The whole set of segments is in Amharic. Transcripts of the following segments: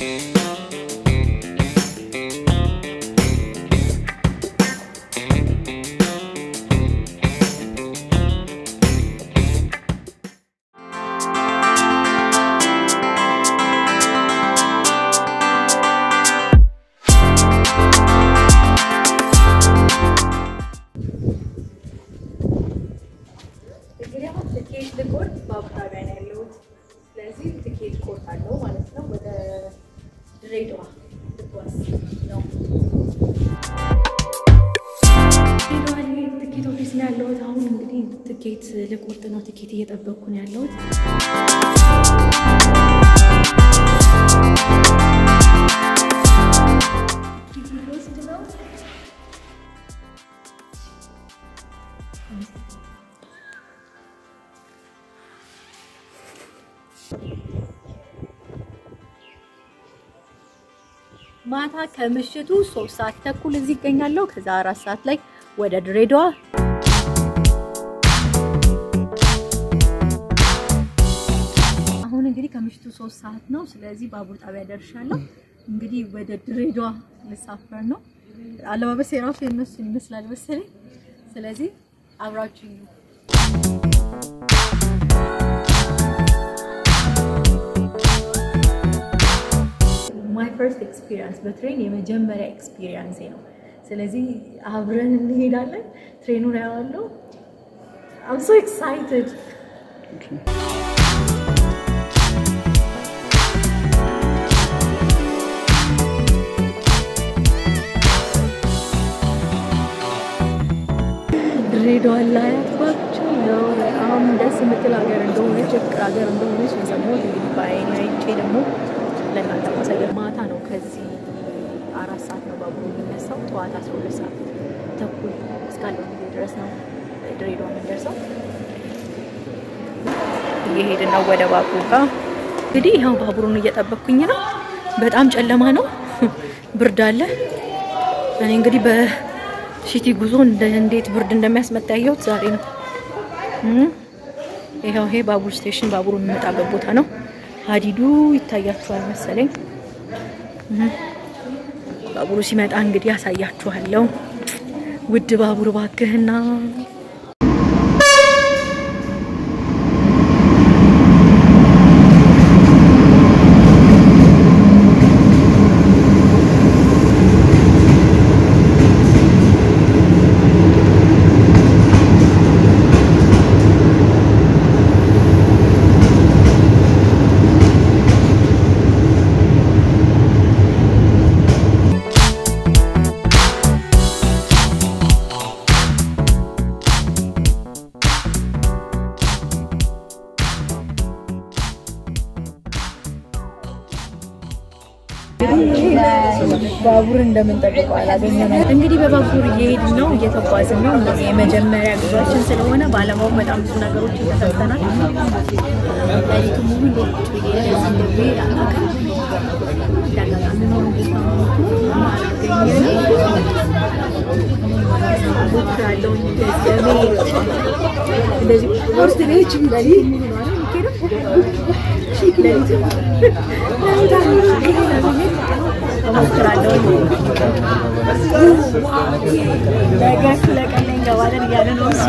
እንግዲህ አሁን ትኬት ልቆርጥ በአቡዳቢያ ነው ያለሁት። ስለዚህ ትኬት ቆርጣለሁ ማለት ነው። ወደ ድሬዳዋ ልጓዝ ነው። ድሬዳዋ ላይ ትኬት ኦፊስ ነው ያለሁት። አሁን እንግዲህ ትኬት ልቆርጥ ነው። ትኬት እየጠበቅኩ ነው ያለሁት። ትኬት ልወስድ ነው። ማታ ከምሽቱ ሶስት ሰዓት ተኩል እዚህ ይገኛለሁ። ከዛ አራት ሰዓት ላይ ወደ ድሬዳዋ አሁን እንግዲህ ከምሽቱ ሶስት ሰዓት ነው። ስለዚህ ባቡር ጣቢያ ደርሻለሁ። እንግዲህ ወደ ድሬዳዋ ልሳፈር ነው። አለባበስ የራሱ የነሱን ይመስላል መሰለኝ። ስለዚህ አብራችሁ ማይ ፈርስት ኤክስፒሪየንስ በትሬን የመጀመሪያ ኤክስፒሪየንሴ ነው። ስለዚህ አብረን እንሄዳለን። ትሬኑን ያዋለው አም ሶ ኤክሳይትድ ድሬዳዋ ላይ ያጥባቸው ነው። በጣም ደስ የምትል ሀገር እንደሆነች ፍቅር ሀገር እንደሆነች የሰማሁት እንግዲህ በአይኔ አይቼ ደግሞ ለእናንተ ማሳየት ማታ ነው። ከዚህ አራት ሰዓት ነው ባቡሩ የሚነሳው። ጠዋት አስራ ሁለት ሰዓት ተኩል እስካለ ጊዜ ድረስ ነው ድሬዳዋ የምንደርሰው። እየሄድን ነው ወደ ባቡሩ ጋር። እንግዲህ ይኸው ባቡሩን እየጠበቅኩኝ ነው። በጣም ጨለማ ነው፣ ብርድ አለ። እኔ እንግዲህ በሲቲ ጉዞ እንዴት ብርድ እንደሚያስመታ ያየሁት ዛሬ ነው። ይኸው ይሄ ባቡር ስቴሽን ባቡሩ የሚመጣበት ቦታ ነው። ሀዲዱ ይታያችኋል መሰለኝ። ባቡሩ ሲመጣ እንግዲህ ያሳያችኋለሁ። ውድ ባቡር ባክህና ባቡር እንደምንጠብቀው አላገኘንም። እንግዲህ በባቡር እየሄድን ነው፣ እየተጓዝን ነው። እነዚህ የመጀመሪያ ጉዟችን ስለሆነ ባለማወቅ በጣም ብዙ ነገሮች ተፈተናል። ሌሊቱ ሙሉ እንዴት ቁጭ ብዬ እንደዚህ እንደሚሄድ አላውቅም። እንዳጋጣሚ ነው እንዴት ነው አላገኘንም። ሞክራለሁ እንደዚህ ለመሄድ እንደዚህ ውስጥ ነች ሚለሊ ሌሊቱ እሞክራለሁ። ነገ ስለቀን እንገባለን እያለ ነው እሱ።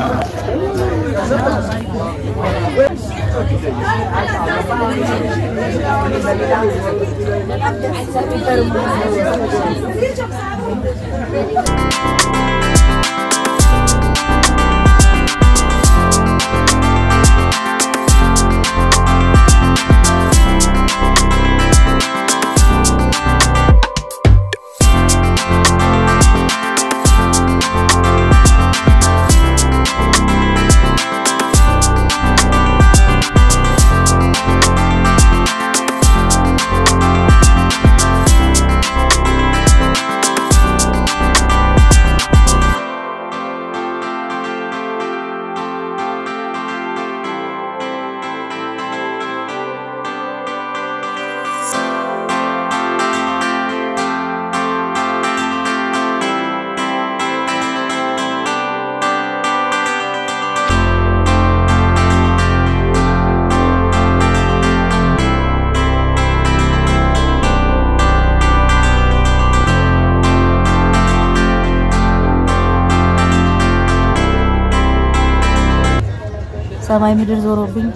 ሰማይ ምድር ዞሮብኝ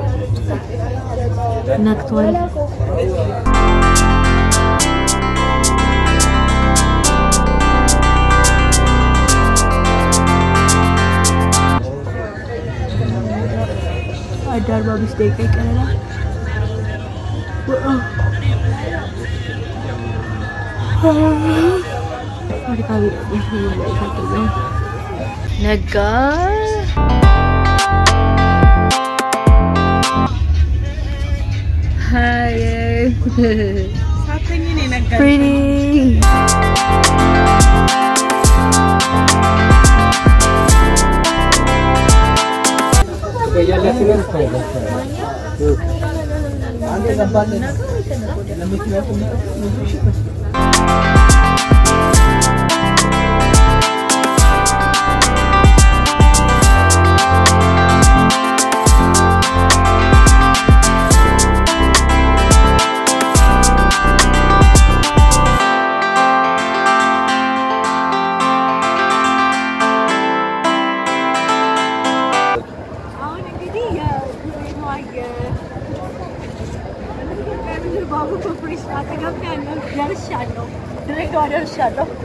ነክቷል። አንድ አርባ አምስት ደቂቃ ይቀረናል። አድካሚ ነጋ። Pretty. አሁን እንግዲህ የድሬዳዋ የምድር ባቡር ኮርፖሬሽን አጠገብ ያለው ደርሻለሁ። ድሬዳዋ ደርሻለሁ።